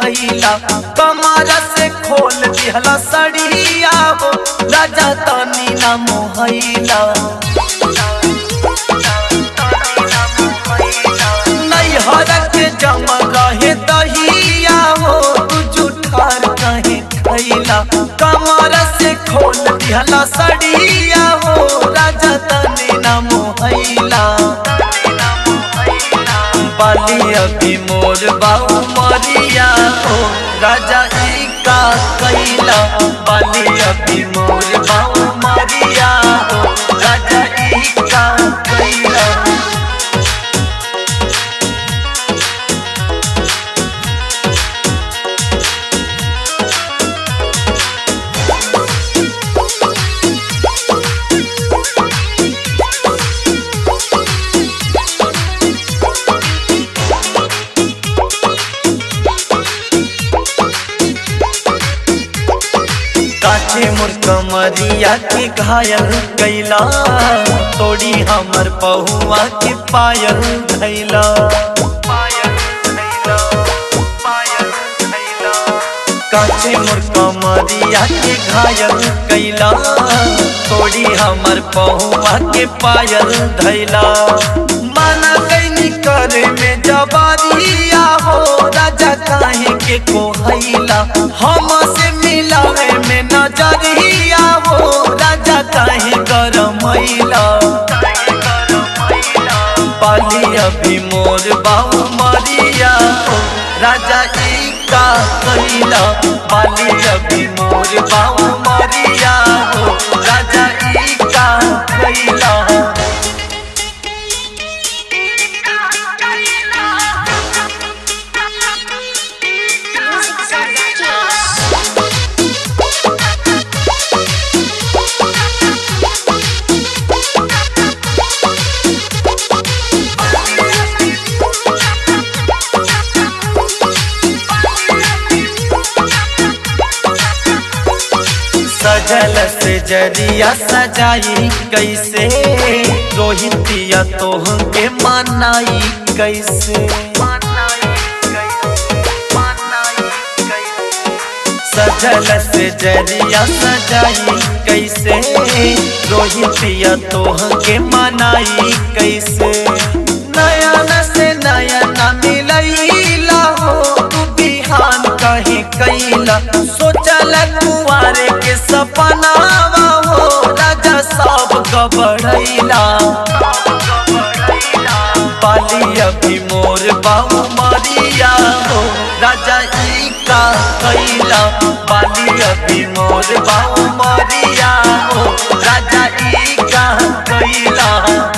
खैला कमर से खोल दिहला सड़िया हो राजा तनी ना मोहैला नैहर के जम रहे दहिया हो तू जुठार कहे खैला कमर से खोल दिहला सड़िया हो राजा तनी ना मोहैला बाली अभी मोर बाऊ मरिया हो राजा ई का कैला बाली अभी मोर बाऊ मरिया हो राजा ई का कैला काचे मोर कमरिया के घायल कैला तोड़ी हमर पहुआ के पायल धैला काचे मोर कमरिया के घायल कैला तोड़ी हमर पहुआ के पायल धैला माना कैनी करे में जबारिया हो राजा काहे के कोहैला हम से मिलावे में नजरिया हो राजा काहे गरमैला पाली अभी मोर बाऊ मरिया हो राजा ई का कैला पाली अभी मोर बाऊ मरिया हो राजा ई का कैला सजल से जरिया सजाई कैसे रोहितिया तोह के मनाई कैसे सजल से जरिया सजाई कैसे रोहितिया तोह के मनाई कैसे नयन से नयन मिलैला हो तू बिहान कहीं कैला सोचल कुआरे के सपनावा हो राजा सब गबड़ैला पाली अभी मोर बाऊ मरिया हो राजा ई का कैला पाली अभी मोर बाऊ मरिया हो राजा ई का कैला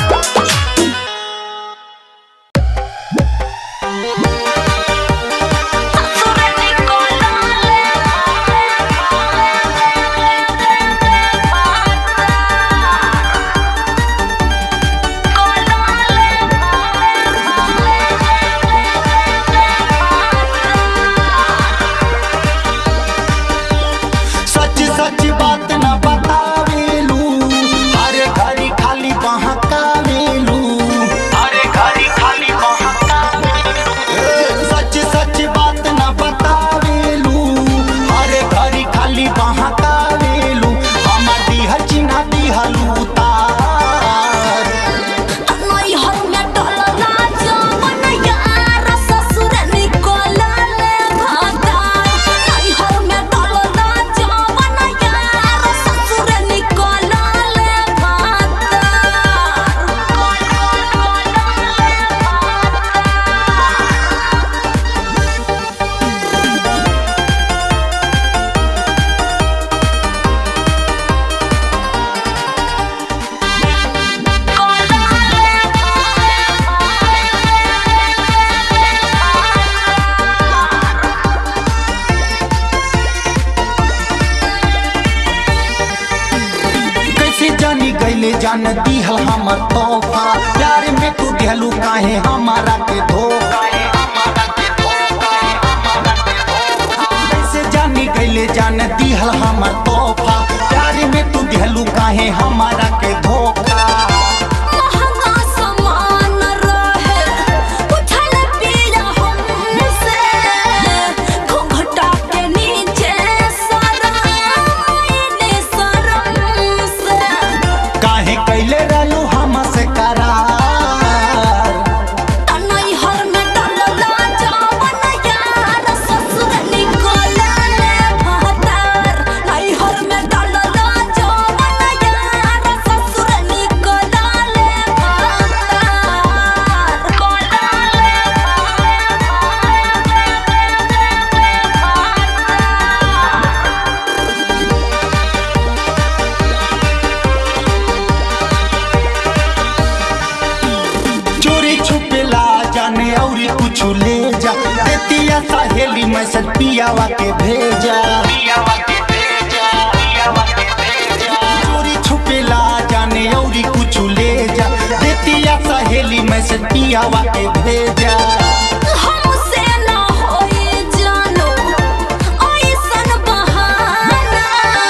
सच सच बात न बतावेलू अरे घड़ी खाली बहकावेलू अरे घड़ी खाली बहकावेलू सच सच बात न बतावेलू अरे घड़ी खाली बहकावेलू हमर दिहल चिन्ह दिहलू तार कैसे जानी गईले जान दिहल हमर तोहफा प्यार में तू दिहलू काहे हमारा के धोखा कैसे जानी गईले जान दिहल हमर तोहफा प्यार में तू दिहलू काहे हमारा के धोखा समान रहे उठल पिया हमसे मैसेज पियावा के भेजा चोरी छुपेला जाने औरी कुछ ले जा देतिया सहेली मैसेज पियावा के भेजा हमसे ना होई जानो ऐसन बहाना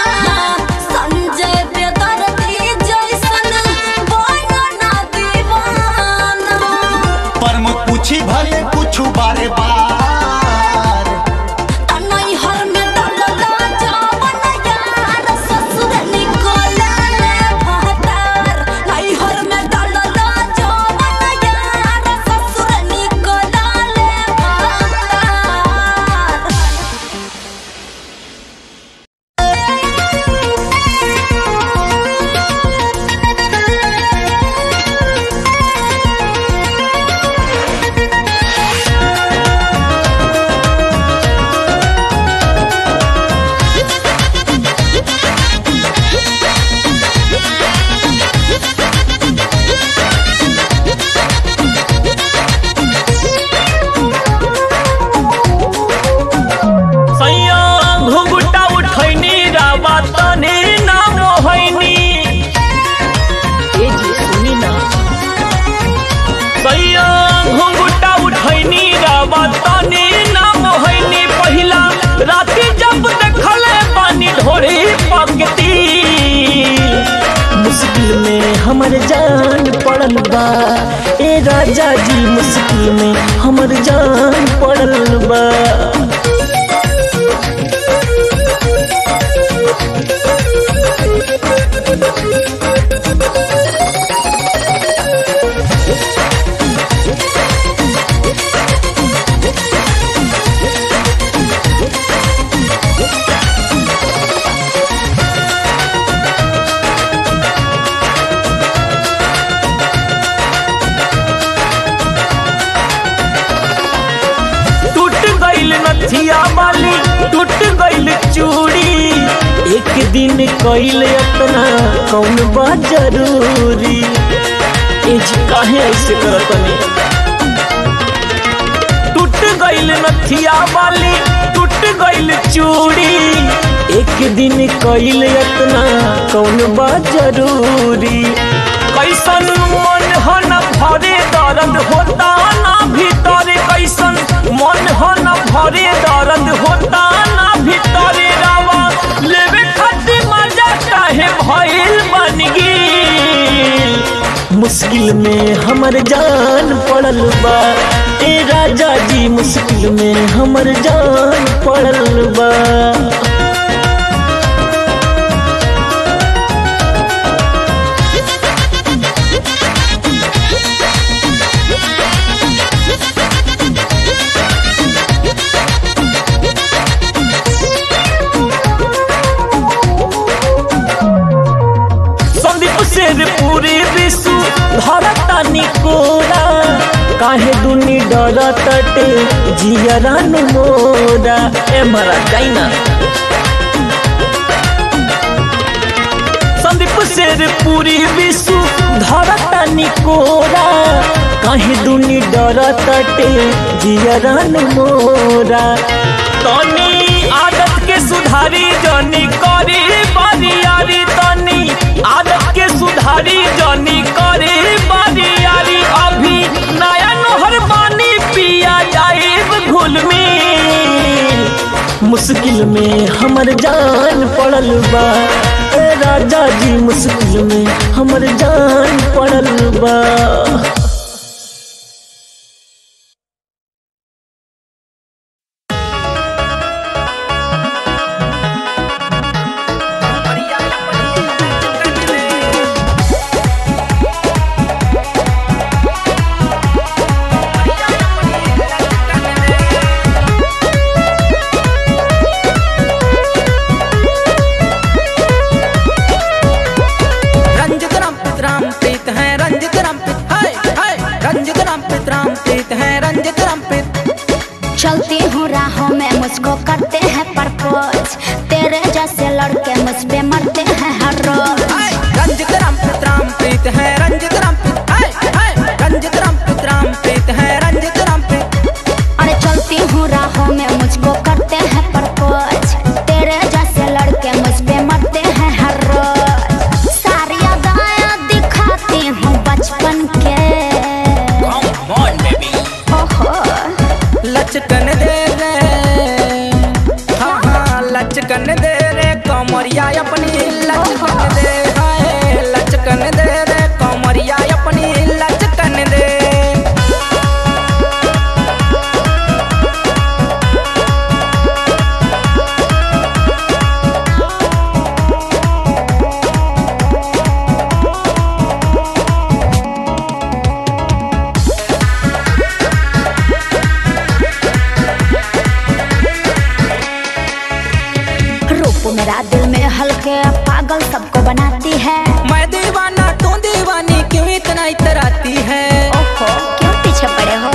संजय बेदर्दी जैसन बना दीवाना पर मुझ पूछी भले कुछ बारे बार तनई हर में डलला जावन यार ससुर निकोला ले भतार नई हर में डलला जावन यार ससुर निकोला ले भतार सैया घुंघटा उठैनी रावा तने नाम होइनी ए जी सुनी ना सैया घुंघटा उठैनी रावा तने नाम होइनी पहिला राती जब देखले पानी ढोरे पकती मुश्किल में हमर जान पड़ल बा ए राजा जी मुश्किल में हमर जान पड़ल बा टूट गईल नथिया वाली टूट गईल चूड़ी एक दिन कईल अपना कौन बा जरूरी ए जी काहे ऐसे करतनी टूट गईल नथिया वाली टूट गईल चूड़ी एक दिन कईल अपना कौन बा जरूरी कैसन मन हो न भरे दर्द होता ना भीतर कैसन मन हो न भरे दर्द होता ना भीतर रावा लेवे खातिर मजा काहे भइल बन गेल मुश्किल में हमर जान पड़ल बा ए राजा जी मुश्किल में हमर जान पड़ल बा संदीप शेर पूरे विश्व धरता निकोरा काहे दुनी डरतटे जियरन मोरा ए मरा जाइना संदीप शेर पूरी विश्व धरता निकोरा काहे दुनी डरतटे जियरन मोरा तनी आदत के सुधारी जनी करी बरियारी तनी आदत के सुधारी जनी करी बरियारी अभी नया नहर पानी पिया जाए घुल में मुश्किल में हमर जान पड़ल बा ए राजा जी मुश्किल में हमर जान पड़ल बा रंजित राम पित राम प्रीत है रंजित राम पित हाय हाय रंजित राम पित राम प्रीत है रंजित राम पित चलती हूँ राहों में मुझको करते हैं प्रपोज तेरे जैसे लड़के मुझ पे मरते हैं हर रोज हाय रंजित राम पित राम प्रीत है रंजित राम पित हाय हाय रंजित राम पित राम प्रीत है रंजित राम पित अरे चलती हूँ राहों में मुझको लचकन दे रे हाँ हाँ लचकन दे रे कमरिया अपनी लचकन दे हाय लचकन दे रे कमरिया अपनी लचकन दे रूप मेरा दिल में हल्के पागल सबको बनाती है मैं दीवाना तू दीवानी क्यों इतना इतराती है ओहो क्यों पीछे पड़े हो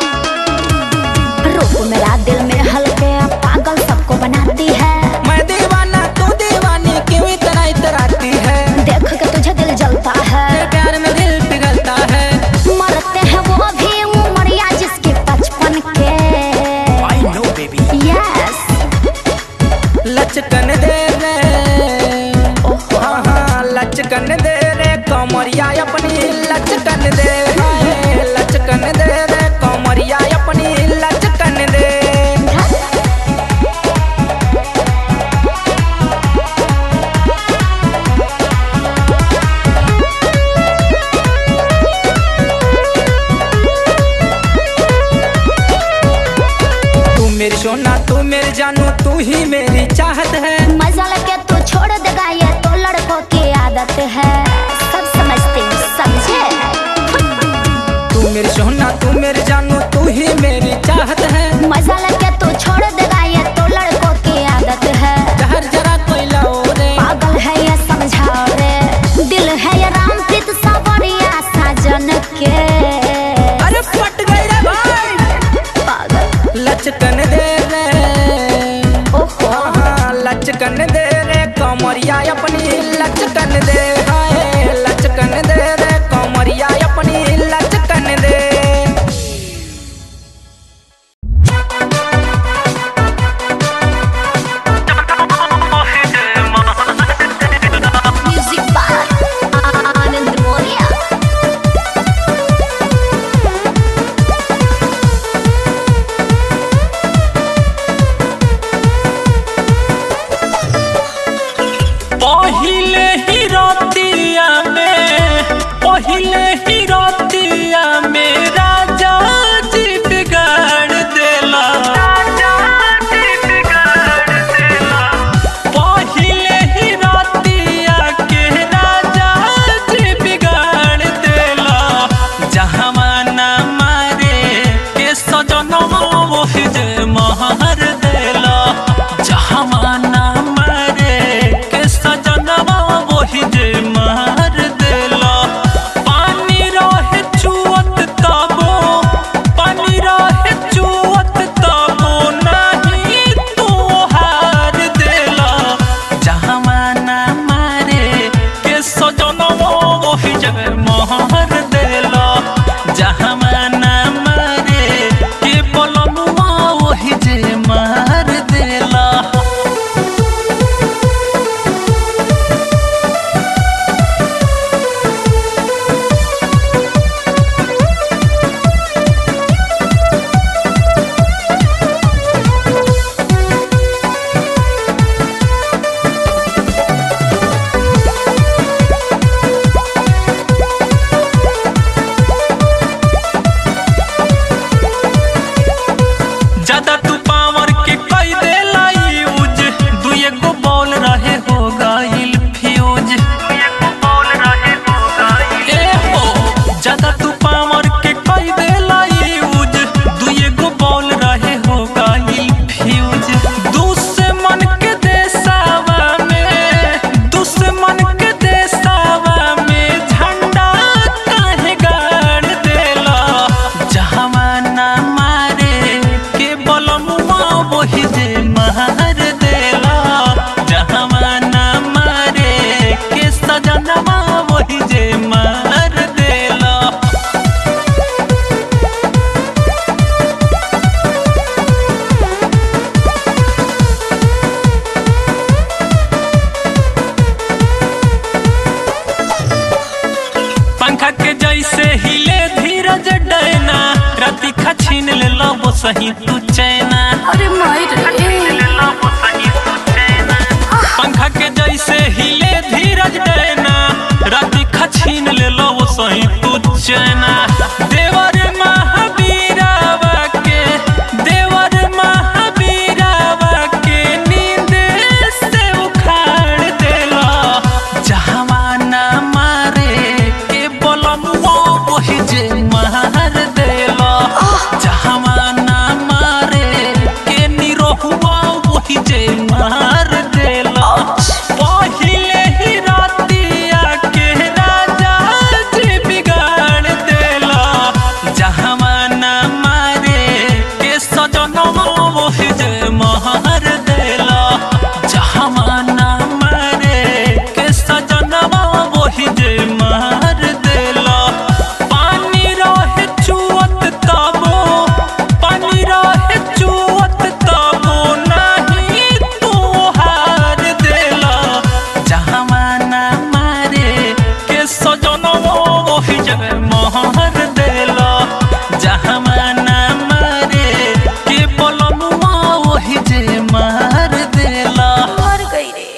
रूप मेरा दिल में हल्के पागल सबको बनाती है मैं दीवाना तू दीवानी क्यों इतना इतराती है देख के तुझे दिल जलता है तेरे प्यार में दिल पिघलता है मरते हैं वो भी उमरिया जिसके बचपन के आई नो बेबी यस लचकन दे रे हाँ हाँ लचकन दे रे कमरिया अपनी लचकन दे हाय, लचकन दे रे कमरिया अपनी लचकन दे तू मेरी सोना तू मेरी जानू तू ही मेरी चाहत है मजा लगे तू छोड़ देगा ये तो लड़कों की आदत है सब समझते हैं, समझे तू मेरी सोना तू मेरी जानू तू ही मेरी चाहत है मजा लगे तू छोड़ देगा ये तो लड़कों की आदत है जहर जरा कोई लाओ रे पागल है ये समझाओ रे दिल है ये रामप्रीत सावरिया साजन के अरे फट गई रे भाई पागल लचकन दे रे ओहो हाँ लचकन दे रे कमरिया अपनी लचकन दे हाय लचकन दे रे कमरिया अपनी लचकन दे म्यूजिक बार आनंद मोरिया पहिले ही रतिया में पहिले ही रतिया में राजा जी बिगाड़ देला पहिले ही रतिया के राजा जी बिगाड़ देला जहाँ ना मारे के सजनवा वही जे महर देला जहाँ ना मारे के सजनवा वही जे महर देला पानी रहे चुअत तबो पानी रहे चुअत तबो नहीं तू हार देला जहाँ ना मारे के सजनवा वही जे महर देला जहाँ ना मारे के बोलनुआ वही जे मार देला ज्यादा तू पावर के कई देला यूज दुए गो बॉल रहे हो गइल फ्यूज ए हो ज्यादा तू पावर के कई देला यूज दुए गो बॉल रहे हो गइल फ्यूज दुश्मन के देसावा में दुश्मन के देसावा में झंडा काहे गाड़ देला जहाँ ना मारे के बलमुआ वही जे मार देला जहाँ ना मारे के सजनवा वही जे मार देला पंखा के जैसे हिले धीरज डैना राति खा छीन ले लो सही तू चैन छीन ले लो वो सही तू चैना देवर महावीरावा के देवर महावीरावा के नींद से उखाड़ देला जहावाना मारे के बोलमुआ वही जे मार देला जहावाना मारे के निरोहुआ वही जे मार देला पहिले ही रातिया के राजा जी बिगाड़ देला जहावाना मारे के सजनवा वही जे मार देला जहावाना मारे के सजनवा वही जे मार देला पानी रहे चुअत तबो पानी रहे चुअत तबो नहीं तू हार देला जहावाना मारे के सजनवा वही जे मार देला जहावाना मारे के बोलमुआ वही जे मार देला मर गई रे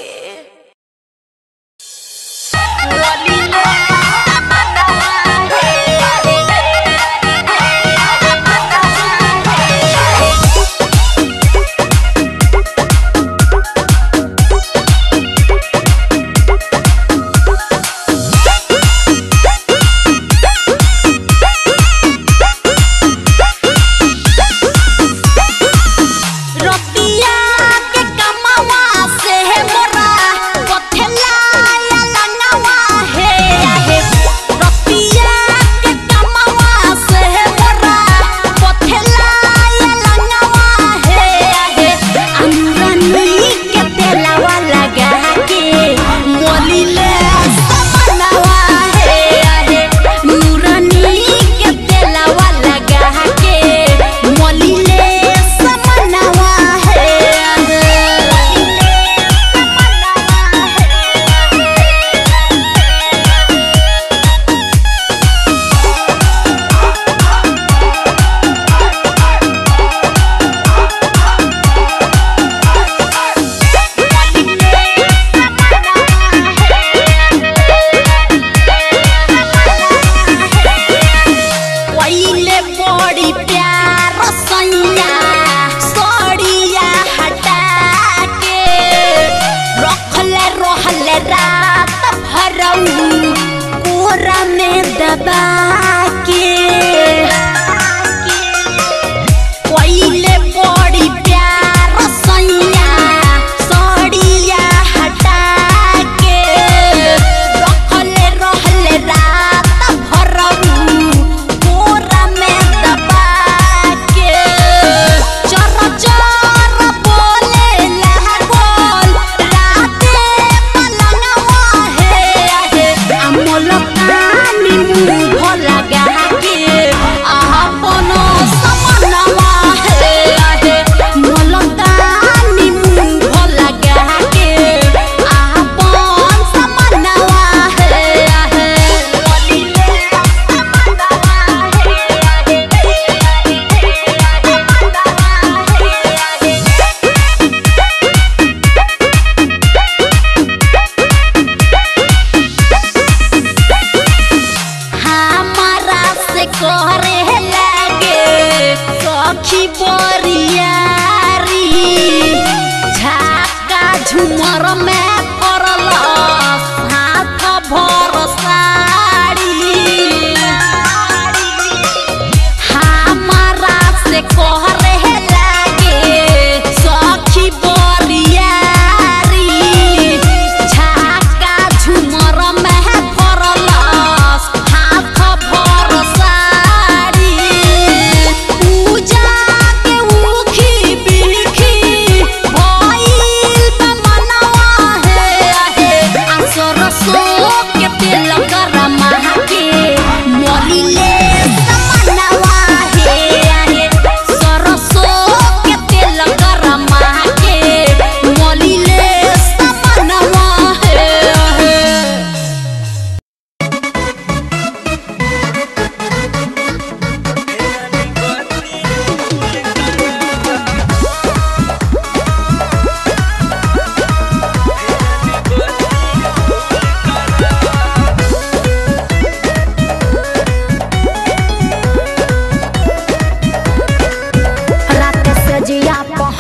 रतिया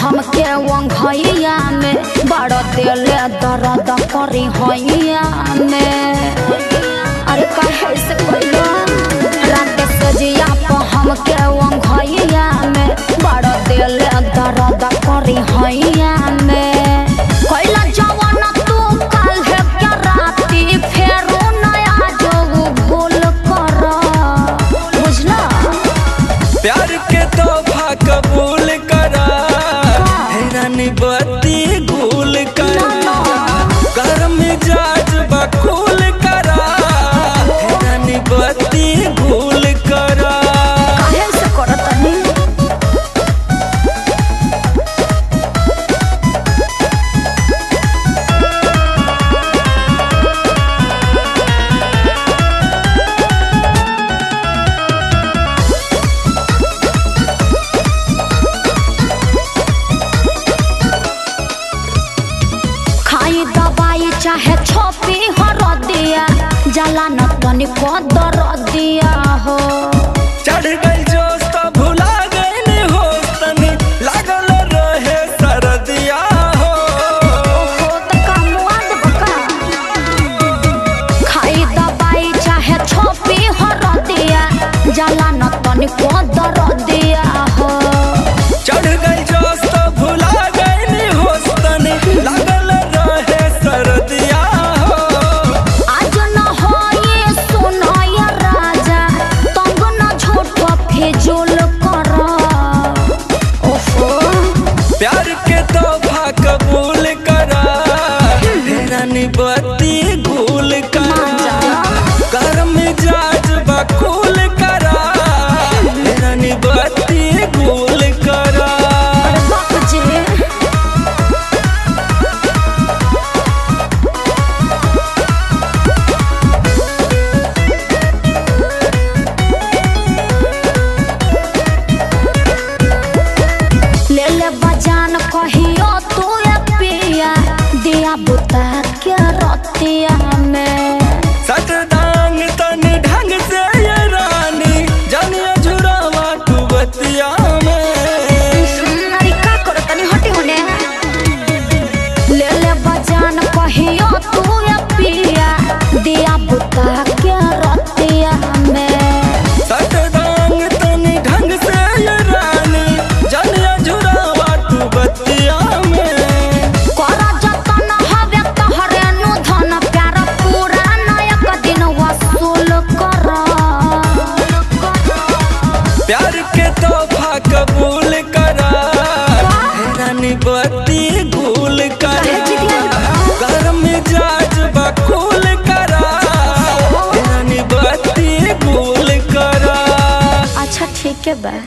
हमके वंघैया में बड़ दिले दर्द करी हैया में अरे काहे से कइलो रात सजिया प हमके वंघैया में बड़ दिले दर्द करी हैया में कइला जवन तू काल है क्या राती फेरो नया जो भूल कर बुझला प्यार के तोहफा कबूल करा हैरानी बत्ती गुल करा कर मिजाज बकुल करा हैरानी बत्ती गुल करा काहे से करतनी खाई दवाई चाहे छोपी हर दिया जला न तनिको दर दिया हो चढ़ गई जोश तो भुला गई होश तनी लागल रहे सरदिया हो ओहो त कामुआ देब का खाई दवाई चाहे छोपी हर दिया जला न तनिको दर दिया हो चढ़ गई जोश तो भुला गई होश तनी लागल रहे सरदिया हो आज न हो ये सुनो ये राजा तंग न झूठ फिजूल कर ओहो प्यार के तोहफा कबूल करा हैरानी बत्ती गुल करा कर मिजाज बकुल करा हैरानी बत्ती गुल करा अरे बाप जी ले ले बजान कहियो तू ए पिया दिया बुता के रतिया में सट डांग तन ढंग से ये रानी जानिए झुरावा तू बतिया में अरे का करो तनी हटी होने ले ले बजान कहियो तू ए पिया दिया बुता के रतिया में सट डांग तन ढंग से ये रानी जानिए झुरावा तू बतिया में करा जतन हवे तहरे नु धन प्यार पूरा नायक दिन वसूल कर प्यार के तोहफा कबूल करा हैरानी बत्ती गुल करा कर मिजाज बकुल करा हैरानी बत्ती गुल करा अच्छा ठीक है बा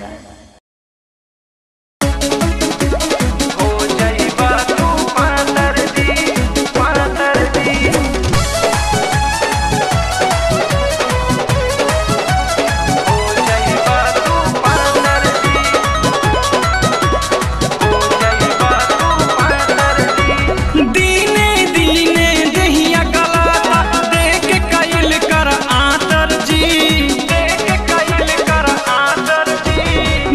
दीने दीने दहिया गलाता देख कैल कर आतर जी देख कैल कर आतर जी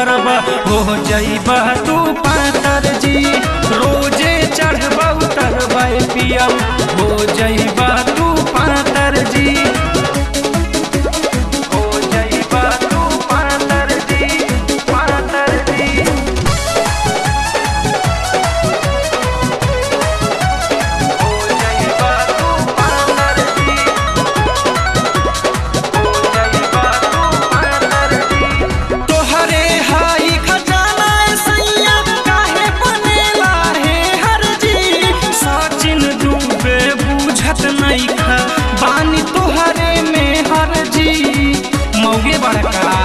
उतरबा हो जइबा तू पातर जी रोजे चढ़बा उतरबा पिया हो जइबा तू पातर जी हो जइबा तू पातर जी पातर जी हो जइबा तू पातर जी हो जइबा तू पातर जी तोहरे हाई खजाना सैया काहे बनेला हे हर जी सचिन डूबे बूझत नहीं खा बानी तोहरे में हर जी मौगे बड़का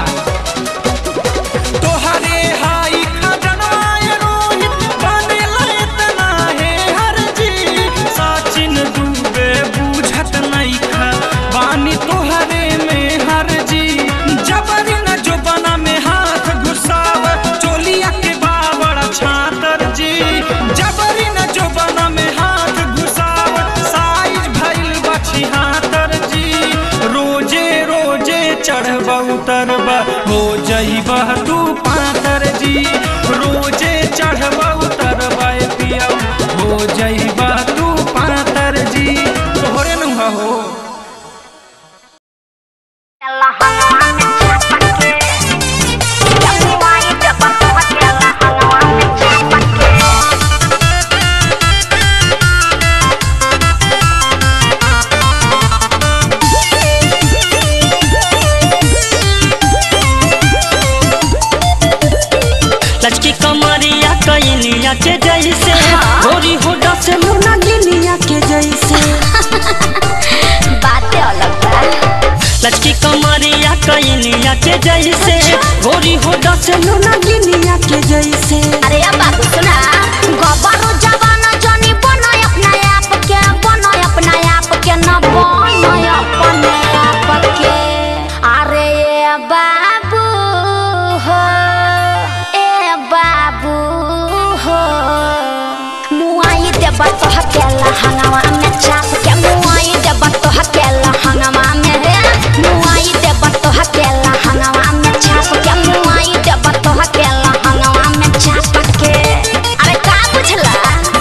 तोहरे हाई खजनवाए रोहित बनेला इतना हे हर जी सचिन डूबे बूझत नहीं खा बानी तोहरे में हर जी जबरी न जो बना में हाथ घुसाव चोलिया के बाबड़ छातर जी जबरी न जो बना में हाथ घुसाव साइज भइल बछी हातर जी रोजे रोजे चढ़ब उतरब हो जइबा तू पातर जी रोजे चढ़ब उतरब पिया हो जइबा तू पातर जी तोहरे न हो लचकी कमरिया कैनिया के जैसे गोरी होडा से मुना गिनिया के जैसे बातें अलग बा लचकी कमरिया कैनिया के जैसे गोरी होडा से मुना गिनिया के जैसे अरे अब बाबू सुना गबरू जवान जनी बनो अपना आप के बनो अपना आप के न बनो अपने आप के अरे ए बाबू हो ए बाबू हो मुआई देबा तो हकेला हंगामा में चाप के मुआई देबा तो हकेला हंगामा में रे मुआई देबा तो हकेला हंगामा में चाप के मुआई देबा तो हकेला हंगामा में चाप के अरे का बुझला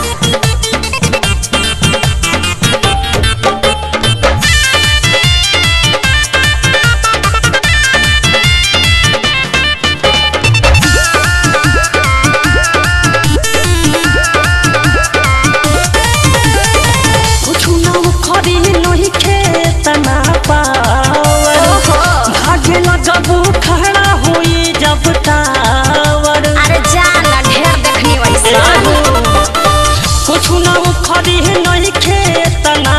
कुछ ना खरी नहीं खेत ना पावर भागेला जब खड़ा हुई जब टावर अरे जाना ढेर देखनी वैसे कुछ ना खरी नहीं खेत ना